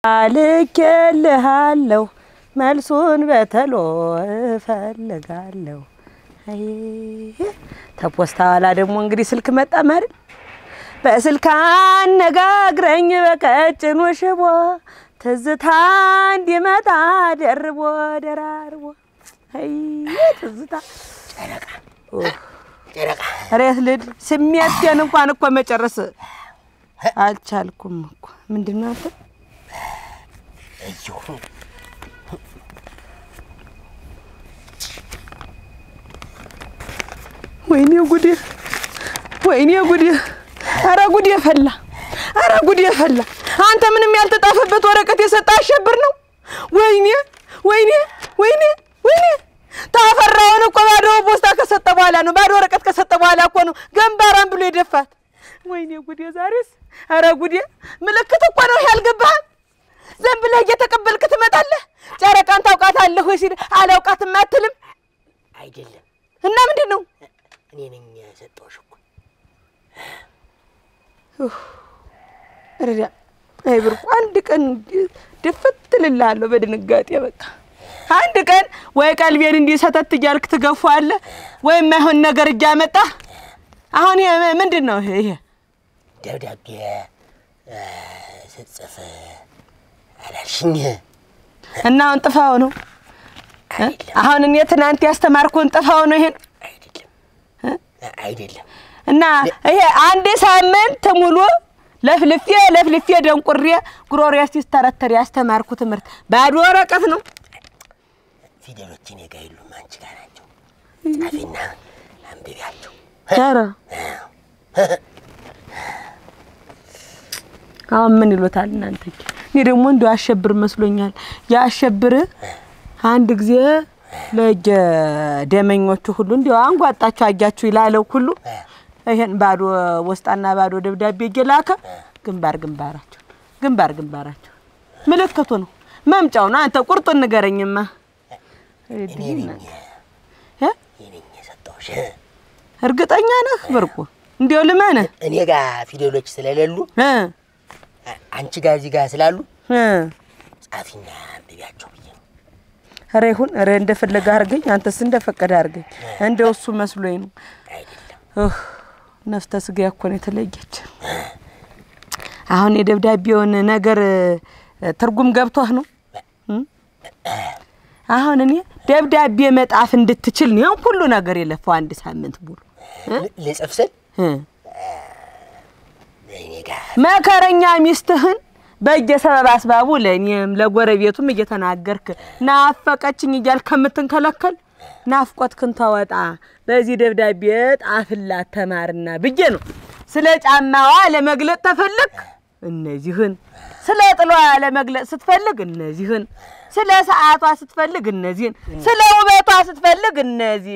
ልኬልሃለሁ መልሱን በተሎ እፈልጋለሁ። አይ ተፖስታ ኋላ ደግሞ እንግዲህ ስልክ መጣ ማለት በስልክ አነጋግረኝ በቀጭኑ ሽቦ ትዝታ እንዲመጣ ደርቦ ደራርቦ አይ ትዝታ ጨረቃ ኡፍ፣ ጨረቃ ሬት ልድ ስሜቴን እንኳን እኮ መጨረስ አልቻልኩም እኮ ምንድን ነው አንተ እየሁ ወይኔ ጉዴ! ወይኔ ጉዴ! አረ ጉዴ ፈላ! አረ ጉዴ ፈላ! አንተ ምንም ያልተጣፈበት ወረቀት የሰጠ አሸብር ነው። ወይኔ ወይኔ ወይኔ ወይኔ! ታፈራውን እኮ ባዶ ፖስታ ከሰጠ በኋላ ነው፣ ባዶ ወረቀት ከሰጠ በኋላ እኮ ነው ገንባራን ብሎ የደፋት። ወይኔ ጉዴ! ዛሬስ አረ ጉዴ! ምልክት እኮ ነው ያልገባህም። ዝም ብለህ እየተቀበልክ ትመጣለህ። ጨረቃን ታውቃታለህ ወይ ሲል አላውቃትም አትልም። አይደለም እና ምንድን ነው እኔ ነኝ የሰጠሁሽ እኮ ረዳ አይ ብርቁ አንድ ቀን ድፍት እልልሃለሁ በድንጋጤ በቃ አንድ ቀን ወይ ቀልቤን እንዲህ ሰተት እያልክ ትገፋዋለህ ወይ የማይሆን ነገር እያመጣህ አሁን ይሄ ምንድን ነው ይሄ ደብዳቤ እ፣ ስጽፍ አላልሽኝ እና አሁን ጥፋው ነው እ? አይደለም አሁን እኔ ትናንት ያስተማርኩን ጥፋው ነው ይሄን አይደለም አይደለም እና ይሄ አንድ ሳምንት ሙሉ ለፍልፌ ለፍልፌ ደንቁሬ ጉሮሬ ሲስተረተር ያስተማርኩ ትምህርት ባዶ ወረቀት ነው ፊደሎች እኔ ጋ የሉም አንቺ ጋር ናቸው ጻፊና አንብቢያቸው ኧረ አሁን ምን ይሎታል እናንተ? እኔ ደግሞ እንደው አሸብር መስሎኛል። የአሸብር አንድ ጊዜ ለእጀ ደመኞቹ ሁሉ እንዲያው አንጓጣችሁ አያችሁ ይላለው ሁሉ ይሄን ባዶ ወስጣና ባዶ ደብዳቤ እየላከ ግንባር ግንባራቸው ግንባር ግንባራቸው ምልክቱ ነው መምጫው ነው። አንተ ቁርጡን ንገረኝማ። እኔ ነኝ እ? እኔ ነኝ የሰጠሁሽ እርግጠኛ ነህ ብርቁ? እንዲያው ልመንህ እኔ ጋር ፊደሎች ስለሌሉ እ አ- አንቺ ጋር እዚህ ጋር ስላሉ እ ጻፊና አንብቢያቸው ብዬ ነው ኧረ ይሁን ኧረ እንደፈለገ አድርገኝ፣ አንተስ እንደፈቀደ አድርገኝ። እንደው እሱ መስሎኝ ነው። አይደለም እህ ነፍተ ስጋ እኮ ነው የተለየች። አሁን የደብዳቤውን ነገር እ፣ ትርጉም ገብቶህ ነው እ? አሁን እኔ ደብዳቤ መጣፍ እንድትችል ነው ያን ሁሉ ነገር የለፈው አንድ ሳምንት ሙሉ እ? ል- ልጽፍ ስል እ። እኔ ጋር መከረኛ ሚስትህን በየሰበብ አስባቡ ለእኔም ለጎረቤቱም እየተናገርክ ናፈቀችኝ እያልክ ከምትንከለከል ናፍቆትክን ተወጣ በዚህ ደብዳቤ ጣፍላት ተማርና ብዬ ነው። ስለ ጫማዋ ለመግለጥ ተፈልግ እነዚህን፣ ስለ ጥሏ ለመግለጥ ስትፈልግ እነዚህን፣ ስለ ሰዓቷ ስትፈልግ እነዚህን፣ ስለ ውበቷ ስትፈልግ እነዚህ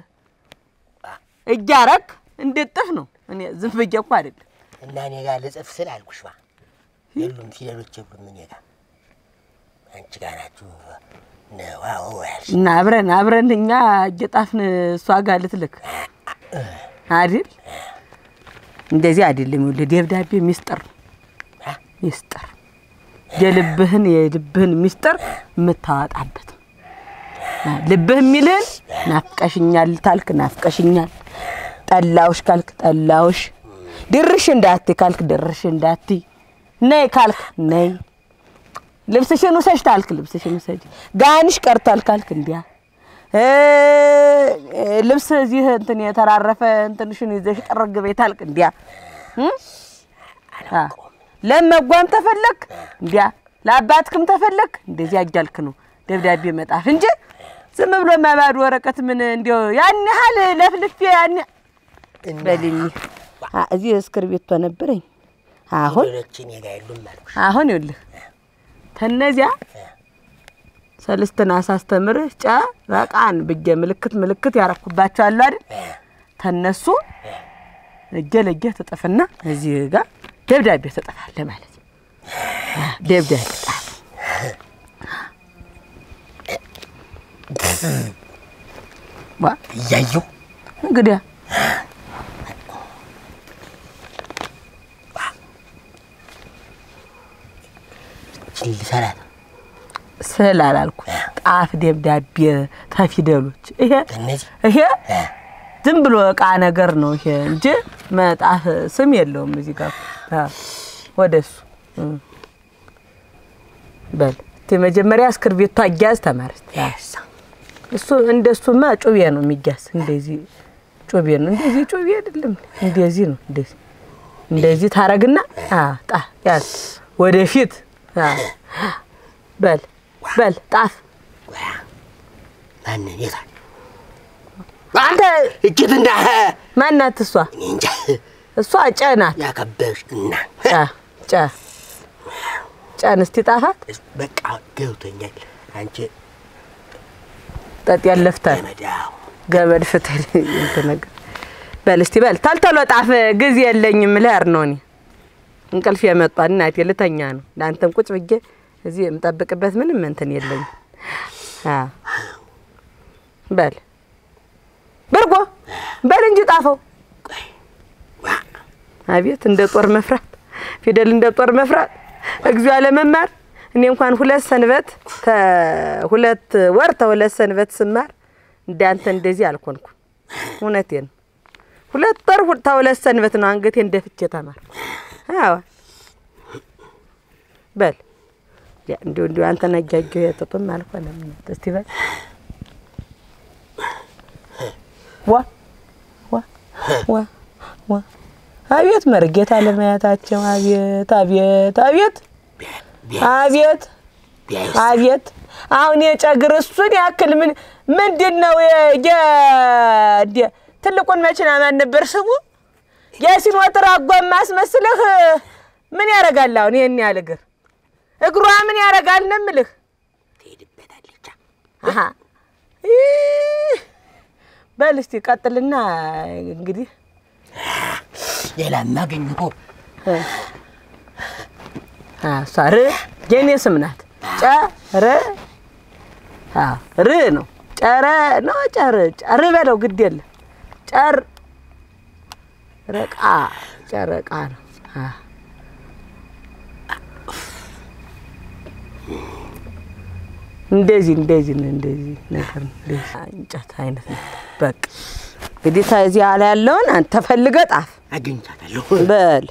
እያረግ እንድጥፍ ነው። እኔ ዝም ብዬ እኮ አይደለም እና እኔ ጋር ልጽፍ ስል አልኩሽ ባ የሉም ፊደሎች የሉም እኔ ጋር አንቺ ጋር ናችሁ ነው አዎ ያልሽ እና አብረን አብረን እኛ እየጣፍን እሷ ጋር ልትልክ አይደል? እንደዚህ አይደለም። ይኸውልህ ደብዳቤ ሚስጥር ነው። አ? ሚስጥር የልብህን የልብህን ሚስጥር የምታወጣበት ነው። አ፣ ልብህ የሚልህን ናፍቀሽኛል ታልክ ናፍቀሽኛል፣ ጠላውሽ ካልክ ጠላውሽ፣ ድርሽ እንዳት ካልክ ድርሽ እንዳት፣ ነይ ካልክ ነይ ልብስሽን ውሰጅ ታልክ ልብስሽን ውሰጅ፣ ጋንሽ ቀርቷል ካልክ እንዲያ እ፣ ልብስ እዚህ እንትን የተራረፈ እንትንሽን ይዘሽ ጠረግ በይ ታልክ እንዲያ እ? አ፣ ለመጓም ተፈለግ እንዲያ ለአባትክም ተፈለግ እንደዚያ እያልክ ነው ደብዳቤ መጣፍ እንጂ ዝም ብሎ ማባዶ ወረቀት ምን እንዲያው ያን ያህል ለፍልፌ ያን እና በልኝ አ፣ እዚህ እስክርቢቶ ነበረኝ አሁን ፊደሎች እኔ ጋር የሉም አልኩሽ አሁን ይኸውልህ ተነዚያ ሰልስትና ሳስተምርህ ጨ በቃን ብዬ ምልክት ምልክት ያረኩባቸው አሉ አይደል? ተነሱ እጀ ለእጀ ትጥፍና እዚህ ጋር ደብዳቤ ትጥፋለህ ማለት ነው። አ፣ ደብዳቤ ጣፍ። ዋ እያየሁ እንግዲያ ይችን ልሰራት ስዕል አላልኩ ጣፍ ደብዳቤ ተፊደሎች ይሄ ከእነዚህ ይሄ እ፣ ዝም ብሎ እቃ ነገር ነው ይሄ እንጂ መጣፍ ስም የለውም። እዚህ ጋር አ፣ ወደ እሱ እ። በል እስቲ መጀመሪያ እስክርቢቶ አያያዝ ተማርት። ያሳ እሱ እንደሱማ ጩቤ ነው የሚያዝ። እንደዚህ ጩቤ ነው እንደዚህ ጩቤ አይደለም። እንደዚህ ነው እንደዚህ እንደዚህ ታረግና አ ጣ ያዝ ወደፊት አ በል በል ጣፍ ማንን የታል አንተ እጅት እንዳ ማናት እሷ? እኔ እንጃ እሷ ጨ ናት። ያከበሽ እና ጨ ጨ ጨን እስቲ ጣፋት በቃ ገብቶኛል። አንቺ ጠጥ ያለፍታል ገመዳው ገመድ ፍትል እንትን ነገር በል እስቲ በል ታልተሎ ጣፍ ጊዜ የለኝም ልሄድ ነው እኔ እንቅልፍ የመጣ እናቴ ልተኛ ነው ለአንተም ቁጭ ብዬ እዚህ የምጠብቅበት ምንም እንትን የለኝም አ በል ብርጎ በል እንጂ ጣፈው ቆይ ዋ አቤት እንደ ጦር መፍራት ፊደል እንደ ጦር መፍራት እግዚኦ አለመማር እኔ እንኳን ሁለት ሰንበት ሁለት ወር ተሁለት ሰንበት ስማር እንዳንተ እንደዚህ አልኮንኩ። እውነቴን ነው። ሁለት ወር ሁ- ተሁለት ሰንበት ነው አንገቴ እንደፍቼ ተማር። አዎ በል ያ እንዲሁ እንዲሁ አንተ ነጃጀው የጥጡም አልሆነም። እስቲ በል ዋ ዋ ዋ ዋ አቤት መርጌታ ለማያታቸው አቤት አቤት አቤት አቤት ቢያዩስ አቤት አሁን የጨግር እሱን ያክል ምን ምንድን ነው የ- የ- ደ- ትልቁን መኪና ማን ነበር ስሙ? የሲኖትር አጓም ማስመስልህ ምን ያደርጋል? አሁን ይህን ያህል እግር እግሯ ምን ያደርጋል ነው የምልህ። ትሄድበታለች። አሀ ይህ በል እስቲ ቀጥልና እንግዲህ ሌላ ማገኝ እኮ አ፣ እሷ ር የኔ ስም ናት። ጨረ አ፣ ር ነው ጨረ ነው ጨር ጨር በለው ግድ የለም ጨር ረቃ ጨረቃ ነው። አ። እንደዚህ እንደዚህ ነው እንደዚህ ነገር ነው እንደዚህ እንጨት አይነት ነው። በቃ እንግዲህ ከዚያ ላይ ያለውን አንተ ፈልገህ ጣፍ አገኝቻታለሁ። በል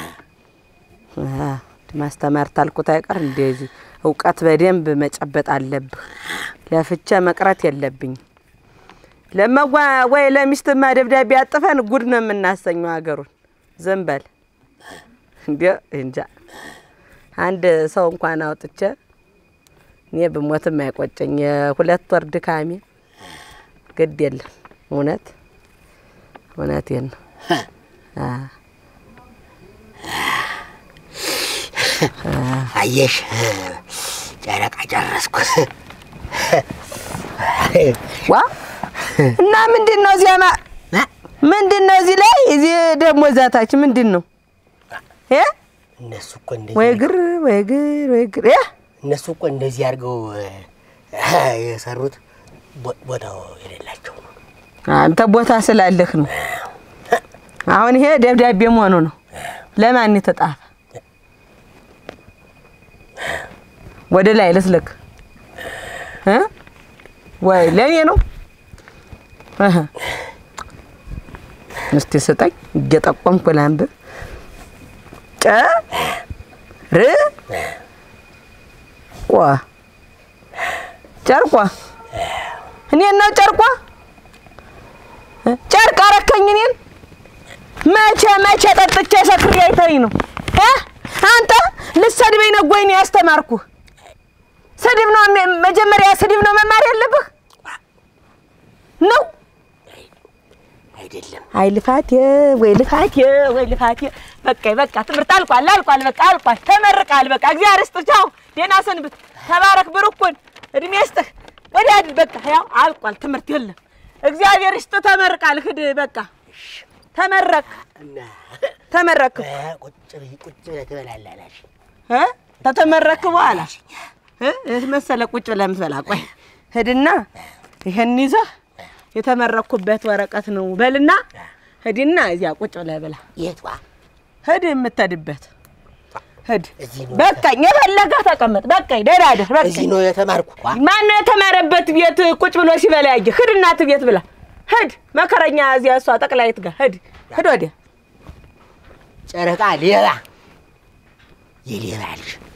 አ፣ ማስተማር ታልኩት አይቀር እንደዚህ እውቀት በደንብ መጨበጥ አለብህ። ለፍቼ መቅረት የለብኝም። ለመዋ ወይ ለሚስትማ ደብዳቤ አጥፈን ጉድ ነው የምናሰኘው ሀገሩን። ዝም በል እንዲ እንጃ አንድ ሰው እንኳን አውጥቼ እኔ ብሞትም አይቆጨኝ። የሁለት ወር ድካሜ ግድ የለም። እውነት እውነቴን ነው። አ አየሽ ጨረቃ ጨረስኩ። ዋ እና ምንድን ነው እዚያ ማ- ምንድን ነው እዚህ ላይ እዚህ ደግሞ ዛታች ምንድን ነው እ እነሱ እኮ እንደዚህ ወይ ግር ወይ ግር ወይ ግር እ እነሱ እኮ እንደዚህ አድርገው የሰሩት ቦ- ቦታው የሌላቸው ነው። አንተ ቦታ ስላለህ ነው። አሁን ይሄ ደብዳቤ መሆኑ ነው። ለማን የተጻፈ? ወደ ላይ ልስልክ እ ወይ ለእኔ ነው? እህ እስቲ ስጠኝ እየጠቆምኩ ላንብብ። ጨ ር ቋ ጨርቋ እኔን ነው ጨርቋ እ? ጨርቅ አረከኝ እኔን መቼ መቼ ጠጥቼ ሰክሬ አይተኝ ነው እ? አንተ ልሰድበኝ ነው ወይ ነው ያስተማርኩህ? ስድብ ነው ሜ- መጀመሪያ ስድብ ነው መማር ያለብህ ነው። አይደለም አይ ልፋቴ ወይ ልፋቴ ወይ ልፋቴ። በቃ በቃ ትምህርት አልቋል አልቋል በቃ አልቋል። ተመርቃል በቃ እግዚአብሔር ይስጥህ። ቻው ደህና ሰንብት። ተባረክ ብሩኩን እድሜ ይስጥህ። ወዲያ ሂድ በቃ ያው አልቋል ትምህርት የለም። እግዚአብሔር ይስጥህ። ተመርቃል ሂድ በቃ ተመረቅ እና ተመረክ ቁጭ ብዬ ቁጭ ብለህ ትበላለህ አላልሽኝ? እ ተተመረክ በኋላ እ እህ መሰለ ቁጭ ብለህ የምትበላ ቆይ ሂድና ይሄን ይዘህ የተመረኩበት ወረቀት ነው በልና ሂድና እዚያ ቁጭ ብለህ ብላ የቷ ሂድ የምትሄድበት እዚህ ሂድ ነው በቃኝ። የፈለገህ ተቀመጥ። በቃኝ። ደህና እደር። እዚህ በቃኝ። ነው የተማርኩ። ዋ ማነው የተማረበት ቤት ቁጭ ብሎ ሲበላ ያየህ? ሂድ እናትህ ቤት ብላ ሂድ። መከረኛ እዚያ እሷ ጠቅላይት ጋር ሂድ ሂድ ወዲያ ጨረቃ ሌባ የሌባ ልጅ